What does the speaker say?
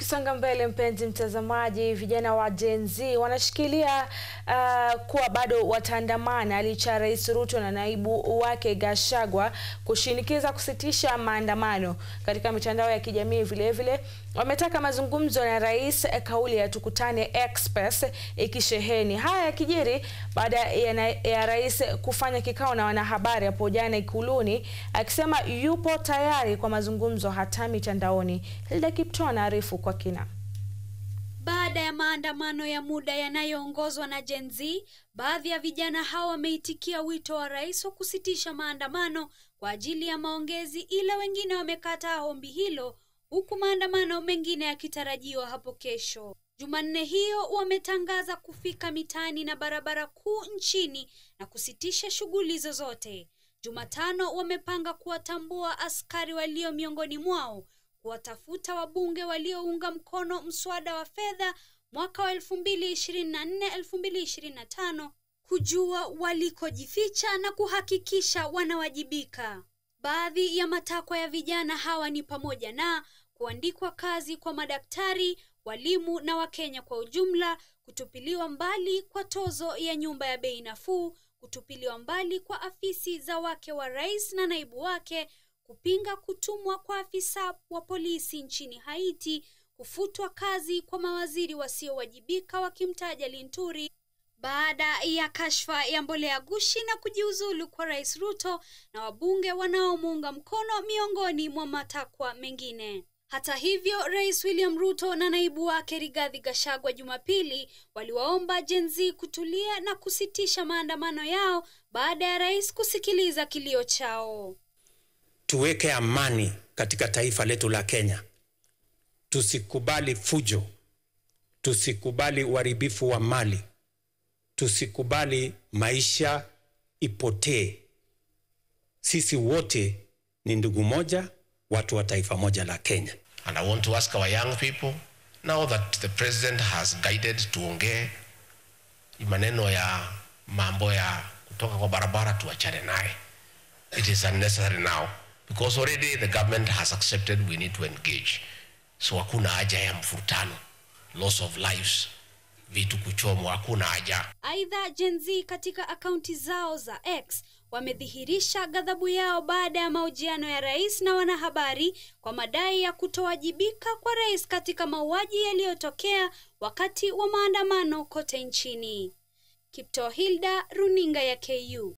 Tukisonga mbele, mpenzi mtazamaji, vijana wa Gen Z wanashikilia uh, kuwa bado wataandamana licha ya Rais Ruto na naibu wake Gachagua kushinikiza kusitisha maandamano. Katika mitandao ya kijamii vilevile wametaka mazungumzo na rais, kauli ya tukutane express ikisheheni. Haya yakijiri baada ya, ya rais kufanya kikao na wanahabari hapo jana Ikuluni akisema yupo tayari kwa mazungumzo hata mitandaoni. Hilda Kipto anaarifu kwa kina. Baada ya maandamano ya muda yanayoongozwa na Gen Z, baadhi ya vijana hao wameitikia wito wa rais wa kusitisha maandamano kwa ajili ya maongezi, ila wengine wamekataa ombi hilo, huku maandamano mengine yakitarajiwa hapo kesho. Jumanne hiyo wametangaza kufika mitaani na barabara kuu nchini na kusitisha shughuli zozote. Jumatano wamepanga kuwatambua askari walio miongoni mwao kuwatafuta wabunge waliounga mkono mswada wa fedha mwaka wa 2024 2025 kujua walikojificha na kuhakikisha wanawajibika. Baadhi ya matakwa ya vijana hawa ni pamoja na kuandikwa kazi kwa madaktari, walimu na Wakenya kwa ujumla, kutupiliwa mbali kwa tozo ya nyumba ya bei nafuu, kutupiliwa mbali kwa afisi za wake wa rais na naibu wake kupinga kutumwa kwa afisa wa polisi nchini Haiti, kufutwa kazi kwa mawaziri wasiowajibika wakimtaja Linturi baada ya kashfa ya mbolea gushi na kujiuzulu kwa Rais Ruto na wabunge wanaomuunga mkono miongoni mwa matakwa mengine. Hata hivyo, Rais William Ruto na naibu wake Rigathi Gachagua Jumapili waliwaomba Gen Z kutulia na kusitisha maandamano yao baada ya rais kusikiliza kilio chao. Tuweke amani katika taifa letu la Kenya. Tusikubali fujo, tusikubali uharibifu wa mali, tusikubali maisha ipotee. Sisi wote ni ndugu moja, watu wa taifa moja la Kenya. And I want to ask our young people now that the president has guided tuongee maneno ya mambo ya kutoka kwa barabara tuachane naye. It is unnecessary now because already the government has accepted we need to engage. So hakuna haja ya mfurutano, loss of lives, vitu kuchomwa, hakuna haja. Aidha, Gen Z katika akaunti zao za X wamedhihirisha ghadhabu yao baada ya mahojiano ya rais na wanahabari kwa madai ya kutowajibika kwa rais katika mauaji yaliyotokea wakati wa maandamano kote nchini. Kipto Hilda, runinga ya KU.